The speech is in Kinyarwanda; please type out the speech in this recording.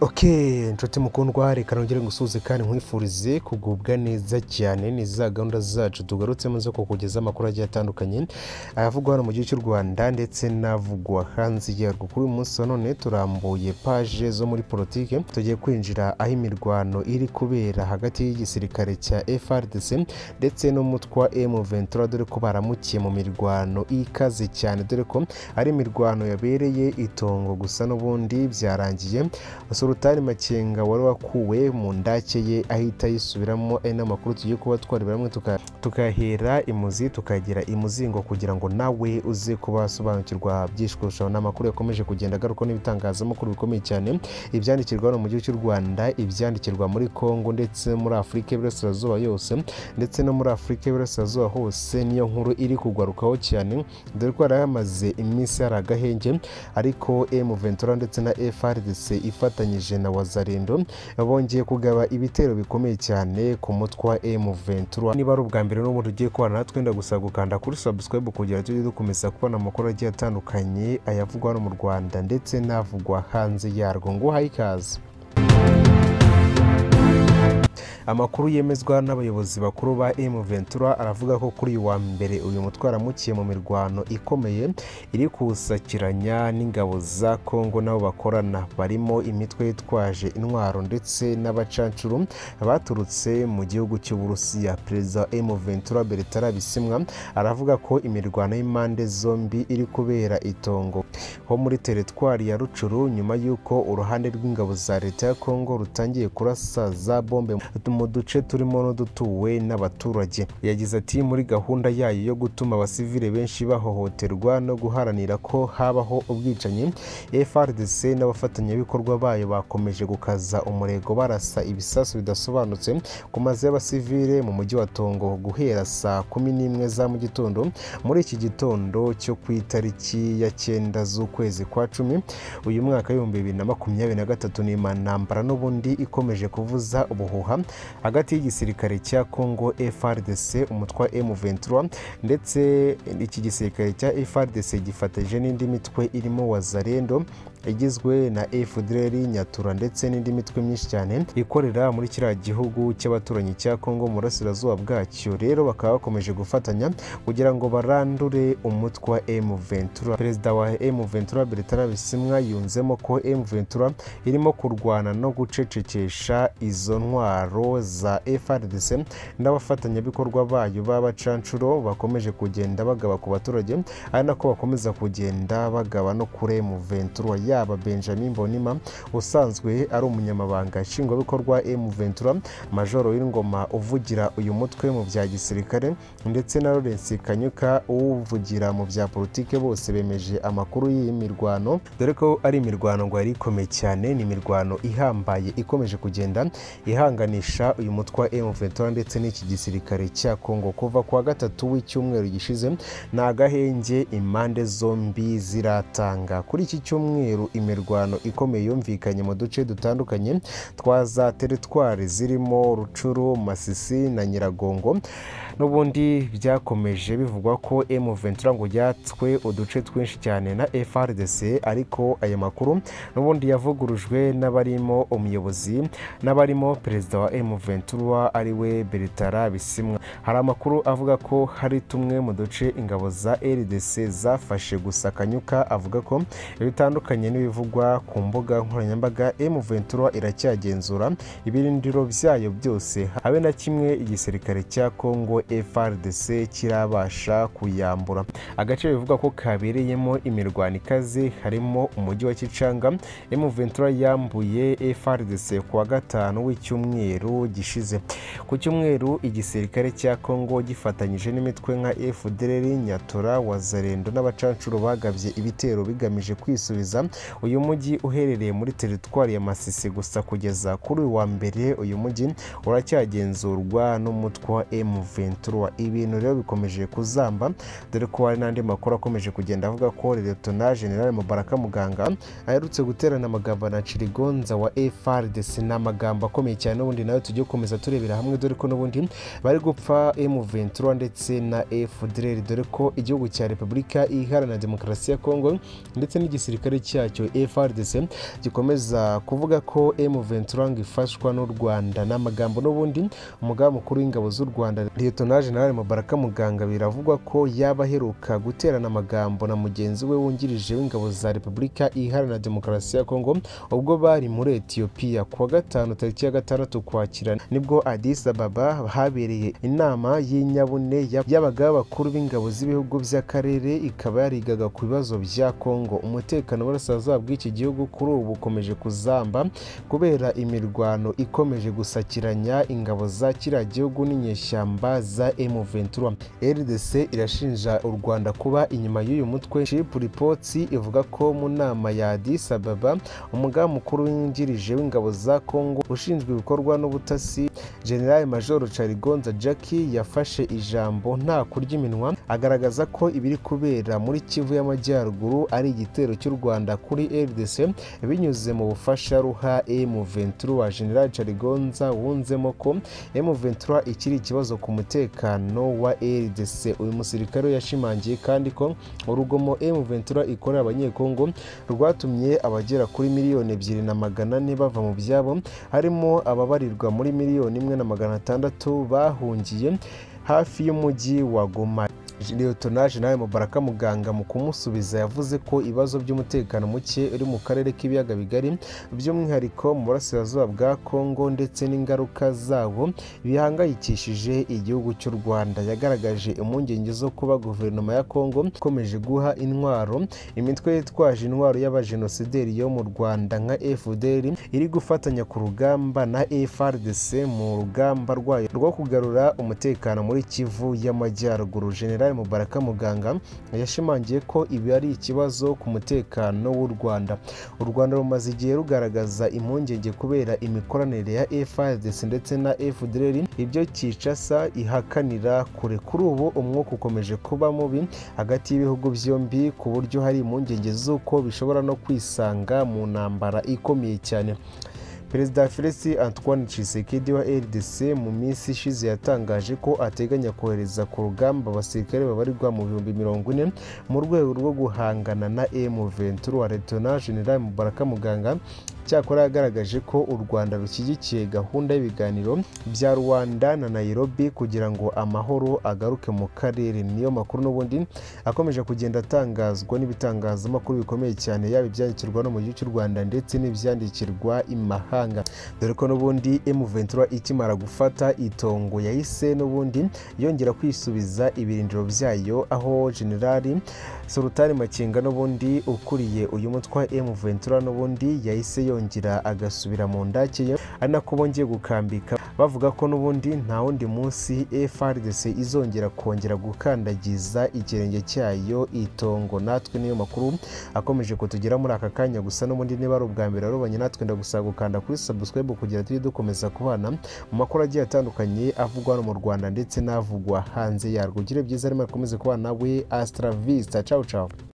oke inshuti mukundwa reka nongere gusuhuze kandi nkwifurize kugubwa neza cyane ni za gahunda zacu tugarutsemo zo kukugezaho amakuru agiye atandukanye avugwa hano mu gihugu cy'u rwanda ndetse n'avugwa hanze yarwo kuri uyu munsi wa none turambuye paje zo muri politiki tugiye kwinjira aho imirwano iri kubera hagati y'igisirikare cya FRDC ndetse n'umutwa M23 dore ko baramukiye mu mirwano ikaze cyane dore ko ari imirwano yabereye itongo gusa n'ubundi byarangiye sultani makenga wari wakuwe mu ndake ye ahita yisubiramo ari n'amakuru tugiye kuba twareba hamwe tuka- tukahera imuzi tukagera imuzingo kugira ngo nawe uze kuba wasobanukirwa byinshi kurushaho n'amakuru yakomeje kugenda agaruka n'ibitangazamakuru bikomeye cyane ibyandikirwa hano mu gihugu cy'u rwanda ibyandikirwa muri congo ndetse muri afurika y'iburasirazuba yose ndetse no muri afurika y'iburasirazuba hose niyo nkuru iri kugarukaho cyane dore ko yari yamaze iminsi hari agahenge ariko m ventura ndetse na frdc ifatanyije na wazarendo bongeye kugaba ibitero bikomeye cyane ku mutwe wa m ventura niba ari ubwa mbere n'ubundi ugiye kubana natwe wenda gusa gukanda kuri subscribe kugira tujye dukomeza kubona amakuru agiye atandukanye ayavugwa hano mu rwanda ndetse n'avugwa hanze yarwo ngo uhaye ikaze amakuru yemezwa n'abayobozi bakuru ba M Ventura aravuga ko kuri uyu wa mbere uyu mutwe waramukiye mu mirwano ikomeye iri kusakiranya n'ingabo za Kongo nabo bakorana barimo imitwe yitwaje intwaro ndetse n'abacancuru baturutse mu gihugu cy'Uburusiya perezida wa M Ventura Bertrand Bisimwa aravuga ko imirwano y'impande zombi iri kubera itongo ho muri teritwari ya Rucuru nyuma y'uko uruhande rw'ingabo za leta ya Kongo rutangiye kurasa za bombe mu duce turimo n'udutuwe n'abaturage yagize ati muri gahunda yayo yo gutuma abasivile benshi bahohoterwa no guharanira ko habaho ubwicanyi frdc n'abafatanyabikorwa bayo bakomeje gukaza umurego barasa ibisasu bidasobanutse ku mazu y'abasivile mu mujyi wa tongo guhera saa kumi n'imwe za mu gitondo muri iki gitondo cyo ku itariki ya cyenda z'ukwezi kwa cumi uyu mwaka w'ibihumbi bibiri na makumyabiri na gatatu ni intambara n'ubundi ikomeje kuvuza ubuhuha hagati y'igisirikare cya Congo FRDC umutwa M23 ndetse iki gisirikare cya FRDC gifatanyije n'indi mitwe irimo Wazalendo igizwe na FDLR Nyatura ndetse n'indi mitwe myinshi cyane ikorera muri kiriya gihugu cy'abaturanyi cya Congo mu burasirazuba bwacyo rero bakaba bakomeje gufatanya kugira ngo barandure umutwa M23 perezida wa M23 Bertrand Bisimwa yunzemo ko M23 irimo kurwana no gucecekesha izo ntwaro intwaro za FRDC n'abafatanyabikorwa bayo b'abacancuro bakomeje kugenda bagaba ku baturage ari nako bakomeza kugenda bagaba no kure mu Ventura yaba Benjamin Bonima usanzwe ari umunyamabanga nshingwabikorwa M Ventura majoro w'ingoma uvugira uyu mutwe mu bya gisirikare ndetse na Lawrence Kanyuka uwuvugira mu bya politike bose bemeje amakuru y'iyi mirwano dore ko ari imirwano ngo yari ikomeye cyane ni imirwano ihambaye ikomeje kugenda ihanganiye kumenyekanisha uyu mutwe wa M23 ndetse n'iki gisirikare cya Kongo kuva kwa gatatu w'icyumweru gishize ni agahenge impande zombi ziratanga kuri iki cyumweru imirwano ikomeye yumvikanye mu duce dutandukanye twa za teritwari zirimo Rucuru Masisi na Nyiragongo n'ubundi byakomeje bivugwa ko M23 ngo yatswe uduce twinshi cyane na FRDC ariko aya makuru n'ubundi yavugurujwe n'abarimo umuyobozi n'abarimo perezida wa M23 ari we Bertara Bisimwa hari amakuru avuga ko hari tumwe mu duce ingabo za RDC zafashe gusa Kanyuka avuga ko bitandukanye n'ibivugwa ku mbuga nkoranyambaga M23 iracyagenzura ibirindiro byayo byose habe na kimwe igisirikare cya Kongo FRDC kirabasha kuyambura agace bivugwa ko kabereyemo imirwano ikaze harimo umujyi wa Kicanga M23 yambuye FRDC kuwa gatanu w'icyumweru cyumweru gishize ku cyumweru igisirikare cya Kongo gifatanyije n'imitwe nka FDLR Nyatura Wazarendo n'abacancuro bagabye ibitero bigamije kwisubiza uyu mujyi uherereye muri teritwari ya Masisi gusa kugeza kuri uyu wa mbere uyu mujyi uracyagenzurwa n'umutwe wa M23 ibintu rero bikomeje kuzamba dore ko hari n'andi makuru akomeje kugenda avuga ko Lieutenant General Mubaraka Muganga aherutse guterana amagambo na Chirigonza wa FRDC n'amagambo akomeye cyane n'ubundi nawe tujye gukomeza turebera hamwe dore ko n'ubundi bari gupfa M23 ndetse na FDLR dore ko igihugu cya Repubulika iharanira demokarasi ya Kongo ndetse n'igisirikare cyayo cyacyo FRDC gikomeza kuvuga ko M23 ngo ifashwa n'u Rwanda n'amagambo n'ubundi umugaba mukuru w'ingabo z'u Rwanda Lieutenant General Mubaraka Muganga biravugwa ko yaba aheruka guterana amagambo na mugenzi we wungirije w'ingabo za Repubulika Iharanira Demokarasi ya Kongo ubwo bari muri Ethiopia kuwa gatanu tariki ya gatandatu Ukwakira nibwo Addis Ababa habereye inama y'inyabune y'abagaba bakuru b'ingabo z'ibihugu by'akarere ikaba yarigaga ku bibazo bya Kongo umutekano w'uburasirazuba bw'iki gihugu kuri ubu ukomeje kuzamba kubera imirwano ikomeje gusakiranya ingabo za kiriya gihugu n'inyeshyamba za M23 RDC irashinja u Rwanda kuba inyuma y'uyu mutwe Chip Reports ivuga ko mu nama ya Addis Ababa umugaba mukuru wungirije w'ingabo za Kongo ushinzwe ibikorwa n'ubutasi General Major Charigonza Jackie yafashe ijambo nta kurya iminwa agaragaza ko ibiri kubera muri Kivu y'Amajyaruguru ari igitero cy'u Rwanda kuri RDC binyuze mu bufasha ruha M23 wa General Charigonza wunzemo ko M23 ikiri ikibazo ku mutekano wa RDC uyu musirikare we yashimangiye kandi ko urugomo M23 ikorera abanyekongo rwatumye abagera kuri miliyoni ebyiri na magana ane bava mu byabo harimo ababarirwa muri miliyoni imwe na magana atandatu bahungiye hafi y'umujyi wa Goma Lieutenant General Mubaraka Muganga mu kumusubiza yavuze ko ibibazo by'umutekano muke uri mu karere k'ibiyaga bigari by'umwihariko mu burasirazuba bwa Kongo ndetse n'ingaruka zawo bihangayikishije igihugu cy'u Rwanda yagaragaje impungenge zo kuba guverinoma ya Kongo ikomeje guha intwaro imitwe yitwaje intwaro y'abajenosideri yo mu Rwanda nka FDL iri gufatanya ku rugamba na FRDC mu rugamba rwayo rwo kugarura umutekano muri Kivu y'Amajyaruguru General General Mubaraka Muganga yashimangiye ko ibi ari ikibazo ku mutekano w'u Rwanda u Rwanda rumaze igihe rugaragaza impungenge kubera imikoranire ya FARDC ndetse na FDLR ibyo Kinshasa ihakanira kure kuri ubu umwuka ukomeje kuba mubi hagati y'ibihugu byombi ku buryo hari impungenge z'uko bishobora no kwisanga mu ntambara ikomeye cyane perezida felisi antoine tshisekedi wa rdc mu minsi ishize yatangaje ko ateganya kohereza ku rugamba abasirikare babarirwa mu bihumbi mirongo ine mu rwego rwo guhangana na m23 wa letona general mubaraka muganga cyakora yagaragaje ko u rwanda rushyigikiye gahunda y'ibiganiro bya rwanda na nairobi kugira ngo amahoro agaruke mu karere niyo makuru n'ubundi akomeje kugenda atangazwa n'ibitangazamakuru bikomeye cyane yaba ibyandikirwa no mu gihugu cy'u rwanda ndetse n'ibyandikirwa imahanga dore ko n'ubundi M23 ikimara gufata itongo yahise n'ubundi yongera kwisubiza ibirindiro byayo aho generali Sultani Makenga n'ubundi ukuriye uyu mutwa M23 n'ubundi yahise yongera agasubira mu ndake ye ari nako bongeye gukambika bavuga ko n'ubundi nta wundi munsi FRDC izongera kongera gukandagiza ikirenge cyayo itongo natwe niyo makuru akomeje kutugera muri aka kanya gusa n'ubundi niba ari ubwa mbere warubanye natwe ndagusaba gukanda kuri subscribe kugira tujye dukomeza kubana mu makuru agiye atandukanye avugwa hano mu Rwanda ndetse n'avugwa hanze yarwo ugire byiza arimo akomeze kubana nawe Astra Vista ciao ciao